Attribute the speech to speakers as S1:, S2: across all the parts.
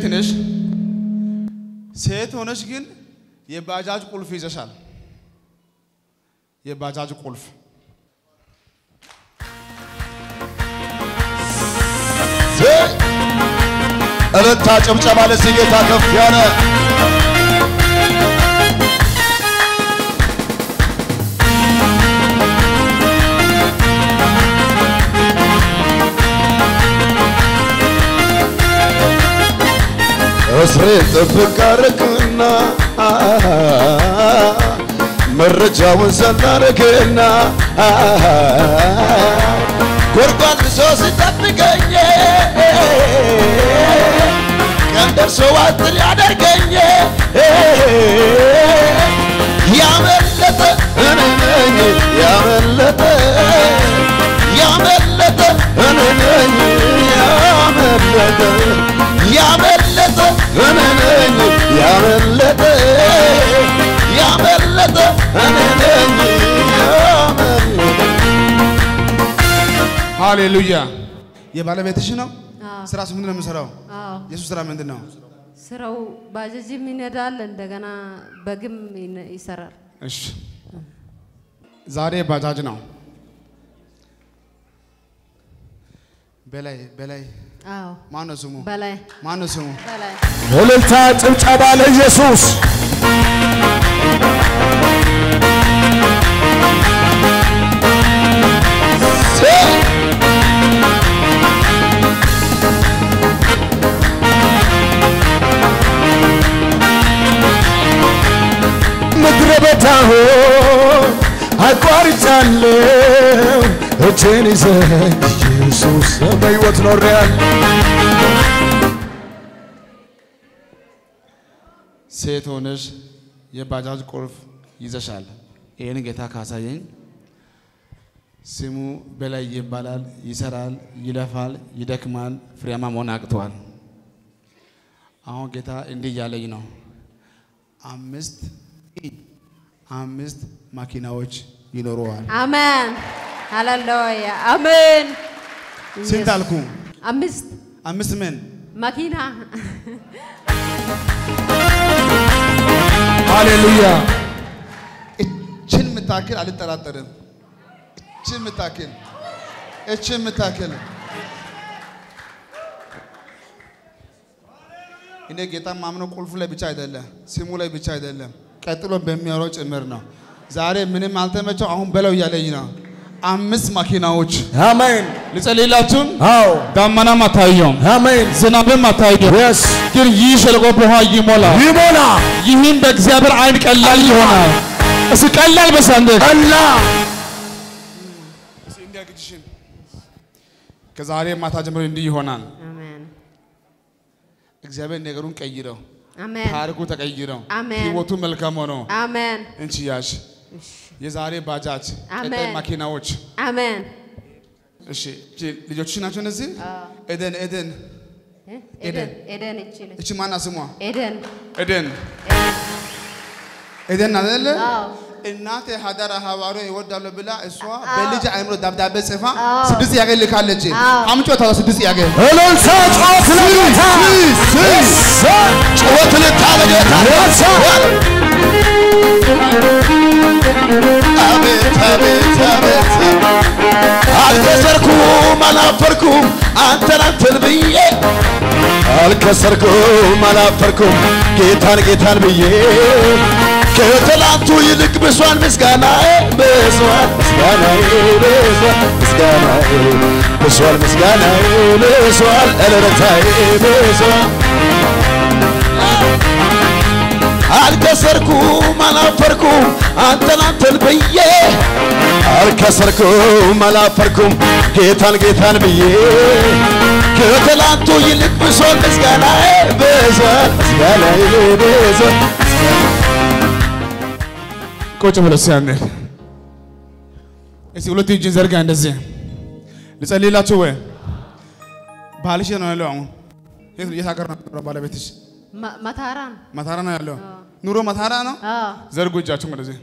S1: ነሽ። ሴት ሆነሽ ግን የባጃጅ ቁልፍ ይዘሻል። የባጃጅ ቁልፍ
S2: እልልታ ጭብጨባ ለዚህ ጌታ ከፍ ያለ እስሬን ጥብቅ አረግና መረጃውን ሰናረግና ጎርጓን ብሶ ስጠብቀኝ ቀን ደርሶ ዋጥር ያደርገኝ ያመለጠ እኔ ነኝ ያመለጠ ያመለጠ እኔ ነኝ ያመለጠ ያመለጠ እኔ ነኝ ያመለጠ ያመለጠ እኔ ነኝ ያመለጠ
S1: ሃሌሉያ። የባለቤትሽ ነው።
S3: አዎ።
S1: ስራስ ምንድን ነው የምሰራው?
S3: አዎ
S1: የሱ ስራ ምንድን ነው?
S3: ስራው ባጃጅም ይነዳል፣ እንደገና በግም ይነ- ይሰራል።
S1: እሺ ዛሬ ባጃጅ ነው። በላይ በላይ
S3: አዎ
S1: ማን ነው ስሙ?
S3: በላይ
S1: ማን ነው ስሙ?
S3: በላይ
S2: እልልታ ጭብጨባ ለኢየሱስ ምድረ በዳ ሆይ አቋርጫለሁ እጄን ይዘህ ኢየሱስ በሕይወት ኖሬያለሁ
S1: ሴት ሆነሽ የባጃጅ ቁልፍ ይዘሻል። ይህን ጌታ ካሳየኝ ስሙ በላይ ይባላል። ይሰራል፣ ይለፋል፣ ይደክማል፣ ፍሬያማ መሆን አቅተዋል። አሁን ጌታ እንዲህ እያለኝ ነው። አምስት አምስት ማኪናዎች ይኖረዋል።
S3: አሜን ሃሌሉያ አሜን።
S1: ስንት አልኩ?
S3: አምስት
S1: አምስት ምን?
S3: መኪና
S1: ሃሌሉያ። እችን ምታክል አልጠራጠርም። እችን ምታክል እችን ምታክል እኔ ጌታ ማምነው ቁልፉ ላይ ብቻ አይደለም፣ ስሙ ላይ ብቻ አይደለም፣ ቀጥሎ በሚያወራው ጭምር ነው። ዛሬ ምንም አልተመቸው፣ አሁን በለው እያለኝ ነው። አምስት ማኪናዎች
S2: አሜን
S1: ልጸልይላችሁም።
S2: አዎ
S1: ዳመናም አታየውም፣
S2: አሜን
S1: ዝናብም አታየውም፣
S2: የስ
S1: ግን ይህ ሸለቆ በውሃ ይሞላል።
S2: ይሞላ
S1: ይህም በእግዚአብሔር ዓይን ቀላል ይሆናል። እስኪ ቀላል በሳንደ
S2: እና
S1: ከዛሬ ማታ ጀምሮ እንዲህ ይሆናል።
S3: አሜን
S1: እግዚአብሔር ነገሩን ቀይረው፣
S3: አሜን
S1: ታሪኩ ተቀይረው፣
S3: አሜን።
S1: ህይወቱ መልካም ሆኖ
S3: አሜን
S1: እንቺ ያሽ የዛሬ ባጃጅ ቀጣይ
S3: አሜን።
S1: ማኪናዎች
S3: አሜን
S1: እሺ እቺ ልጆችሽ ናቸው እነዚህ ኤደን ኤደን
S3: እ? ኤደን ኤደን እቺ ነች
S1: እቺ ማና ስሟ
S3: ኤደን
S1: ኤደን ኤደን አይደለ
S3: አዎ
S1: እናቴ ሀዳራ ሀዋሪ ይወዳሉ ብላ እሷ በልጅ አይምሮ ደብዳቤ ጽፋ ስድስት ጥያቄ ልካለች። አምጮ ታላ ስድስት ጥያቄ
S2: እልልታ ጮት ለጌታ ጩኸት ልታ ለጌታ አቤት አቤት አቤት አልከሰርኩም አላፈርኩም አንተን አንተን ብዬ አልከሰርኩም አላፈርኩም ጌታን ጌታን ብዬ ከትላንቱ ይልቅ ብሷል ምስጋናዬ ብሷል ምስጋናዬ ብሷል ምስጋናዬ ብሷል ምስጋናዬ ብሷል እልልታዬ ብሷል አልከሰርኩም አላፈርኩም አንተን አንተን ብዬ አልከሰርኩም አላፈርኩም ጌታን ጌታን ብዬ ከትላንቱ ይልቅ ብሷል ምስጋናዬ ብሷል ምስጋናዬ ብሷል
S1: ቁጭ ብሎ ሲያንል እስቲ ሁለት እጅን ዘርጋ እንደዚህ ልጸልይላችሁ ወይ ባልሽ ነው ያለው አሁን የት የት ሀገር ነው የሚኖረው ባለቤትሽ
S3: መ- መታራን
S1: መታራ ነው ያለው ኑሮ መታራ ነው
S3: አዎ
S1: ዘርጉ እጃችሁ ወደዚህ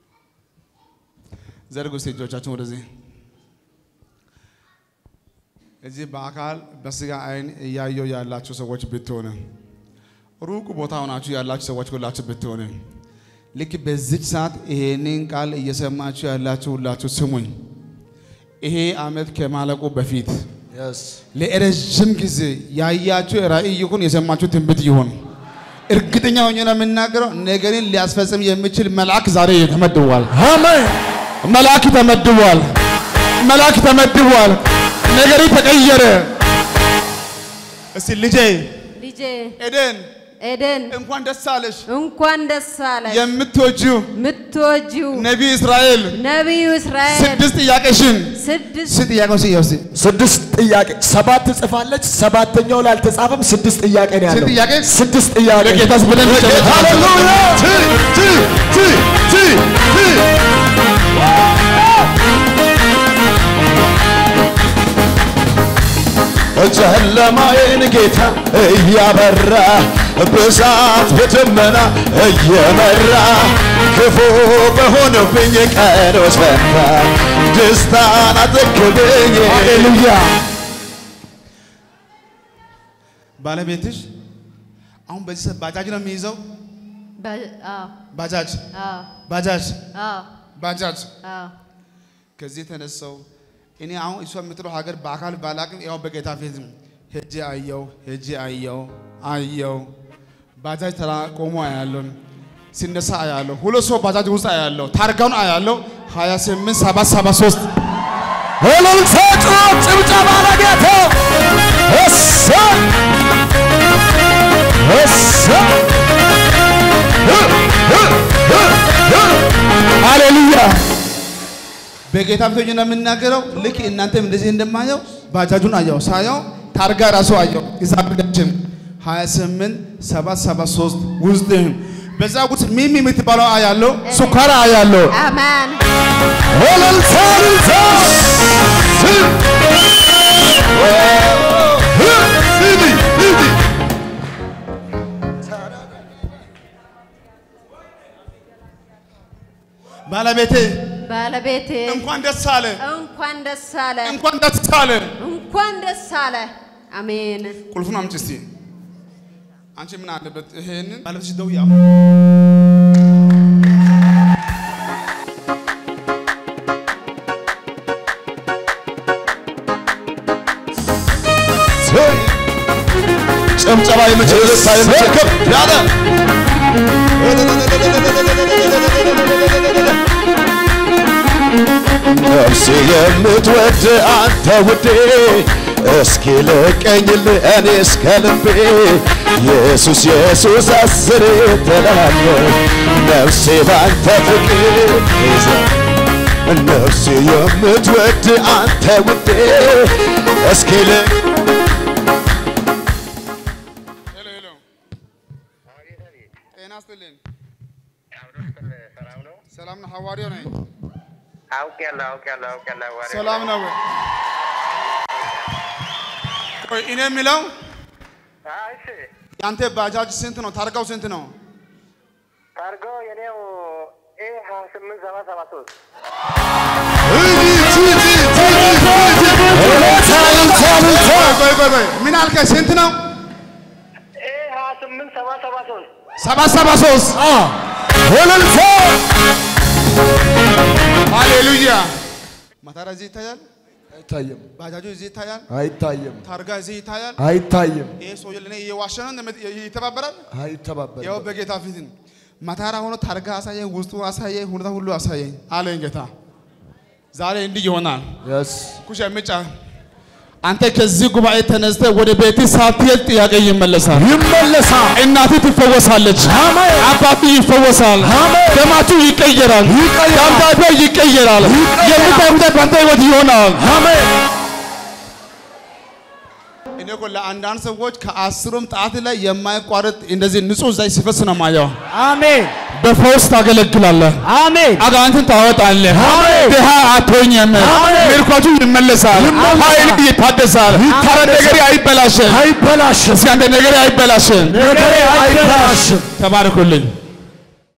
S1: ዘርጉ እስቲ እጆቻችሁን ወደዚህ እዚህ በአካል በስጋ አይን እያየው ያላችሁ ሰዎች ብትሆነ ሩቅ ቦታ ሆናችሁ ያላችሁ ሰዎች ሁላችሁ ብትሆነ ልክ በዚች ሰዓት ይሄንን ቃል እየሰማችሁ ያላችሁ ሁላችሁ ስሙኝ። ይሄ ዓመት ከማለቁ በፊት ለረዥም ጊዜ ያያችሁ ራእይ ይሁን የሰማችሁ ትንቢት ይሁን እርግጠኛ ሆኜ ነው የምናገረው፣ ነገርን ሊያስፈጽም የሚችል መልአክ ዛሬ ተመድቧል።
S2: አሜን
S1: መልአክ ተመድቧል። መልአክ ተመድቧል። ነገሪ ተቀየረ። እስቲ ልጄ
S3: ልጄ
S1: ኤደን
S3: ኤደን
S1: እንኳን ደስ አለሽ።
S3: እንኳን ደስ አለሽ።
S1: የምትወጂው
S3: የምትወጂው
S1: ነቢይ እስራኤል
S3: ነቢዩ እስራኤል
S1: ስድስት ጥያቄሽን
S3: ስድስት
S1: ስድስት ጥያቄውን ስየው እስቲ
S2: ስድስት ጥያቄ ሰባት ትጽፋለች። ሰባተኛው ላይ አልተጻፈም። ስድስት ጥያቄ ነው ያለው።
S1: ስንት ጥያቄ?
S2: ስድስት ጥያቄ።
S1: ለጌታስ ብለን እንጨርሳለን።
S2: ሃሌሉያ! ቲ ቲ ቲ ቲ ቲ ጨለማዬን ጌታ እያበራ በእሳት በደመና እየመራ ክፉ በሆነብኝ ቀኖች ፈንታ ደስታን አጠገብኝ። ሃሌሉያ!
S1: ባለቤትሽ አሁን በዚህ ሰዓት ባጃጅ ነው የሚይዘው።
S3: በ- አዎ፣
S1: ባጃጅ
S3: አዎ፣
S1: ባጃጅ
S3: አዎ፣
S1: ባጃጅ
S3: አዎ።
S1: ከዚህ የተነሳው እኔ አሁን እሷ የምትለው ሀገር በአካል ባላቅም ያው በጌታ ፊት ሄጄ አየው ሄጄ አየው አየው ባጃጅ ተራ ቆሞ አያለሁ ሲነሳ አያለሁ ሁለት ሰው ባጃጅ ውስጥ አያለሁ ታርጋውን አያለሁ 28 773
S2: እልልታ፣ ጩኸት፣ ጭብጨባ ለጌታ እሰይ! እሰይ! ህ- ህ- ህ- ህ- ሃሌሉያ
S1: በጌታ ፊት ሆኜ ነው የምናገረው። ልክ እናንተም እንደዚህ እንደማየው ባጃጁን አየው ሳየው ታርጋ ራሱ አየው ይዛብዳችን 28 773 ውስጥ በዛ ውስጥ ሚሚ የምትባለው አያለው ሱካራ አያለው
S3: አሜን።
S2: እልልታ፣ እልልታ! ህ- ህ- ሂዲ፣ ሂዲ።
S1: ባለቤቴ
S3: ባለቤቴ
S1: እንኳን ደስ አለ
S3: እንኳን ደስ አለ፣
S1: እንኳን ደስ አለ።
S3: እንኳን ደስ አለ። አሜን።
S1: ቁልፉን አምጪ እስቲ። አንቺ ምን አለበት ይሄንን ባለቤትሽ ደውዬ
S2: ሰይ! ጭብጨባ የምችል ልሳ የምችል ከፍ ያለ ነፍሴ የምትወድ አንተ ውዴ እስኪ ልቀኝልህ እኔ እስከ ልቤ ኢየሱስ ኢየሱስ አስሬ ትላለህ ነፍሴ ባንተ ፍቅር ይዛ ነፍሴ የምትወድ አንተ ውዴ እስኪ ልቅ
S1: ሄሎ ሄሎ፣ ጤና ይስጥልኝ።
S4: ሰላም ነው።
S1: ሰላም ነው። ሐዋርያው ነኝ።
S4: አውቄያለሁ አውቄያለሁ አውቄያለሁ። ወሬ
S1: ሰላም ነው ወይ? ቆይ እኔ የሚለው
S4: አይ፣ እሺ
S1: ያንተ ባጃጅ ስንት ነው? ታርጋው ስንት ነው?
S4: ታርጎ የኔው ኤ ሀያ ስምንት ሰባ ሰባ ሶስት
S1: ቆይ ቆይ ቆይ፣ ምን አልከኝ? ስንት ነው?
S4: ኤ ሀያ ስምንት ሰባ ሰባ ሶስት
S1: ሰባ ሰባ ሶስት
S2: እልልታ
S1: ሃሌሉያ። ማታራ እዚህ ይታያል፣
S2: አይታይም
S1: ባጃጁ እዚህ ይታያል፣
S2: አይታይም
S1: ታርጋ እዚህ ይታያል።
S2: አይታይም
S1: ይሄ ሰውዬ ለእኔ እየዋሸ ነው እንደምት- ይተባበራል።
S2: አይተባበርም
S1: ያው በጌታ ፊት ማታራ ሆኖ ታርጋ አሳየኝ፣ ውስጡ አሳየኝ፣ ሁኔታ ሁሉ አሳየኝ አለኝ ጌታ። ዛሬ እንዲህ ይሆናል።
S2: የስ
S1: ኩሽ ምጫ አንተ ከዚህ ጉባኤ ተነስተ ወደ ቤት ሳትሄድ ጥያቄ ይመለሳል።
S2: ይመለሳል
S1: እናት ትፈወሳለች።
S2: አሜን።
S1: አባት ይፈወሳል።
S2: አሜን።
S1: ደማችሁ ይቀየራል።
S2: ይቀየራል።
S1: ደብዳቤ ይቀየራል።
S2: ይቀየራል።
S1: የምታዩት በአንተ ህይወት ይሆናል።
S2: አሜን
S1: እኔ እኮ ለአንዳንድ ሰዎች ከአስሩም ጣት ላይ የማይቋረጥ እንደዚህ ንጹህ ዘይት ሲፈስ ነው ማየው።
S2: አሜን
S1: በፈውስ ታገለግላለህ።
S2: አሜን
S1: አጋንንትን ታወጣለህ።
S2: አሜን።
S1: ድሃ አትሆኝም።
S2: አሜን።
S1: ምርኮቱ ይመለሳል።
S2: ይመለሳል።
S1: ኃይል ይታደሳል። ታረ ነገር አይበላሽም።
S2: አይበላሽም
S1: እስኪ አንተ ነገር አይበላሽም።
S2: ነገሬ አይበላሽም
S1: ተባረኩልኝ።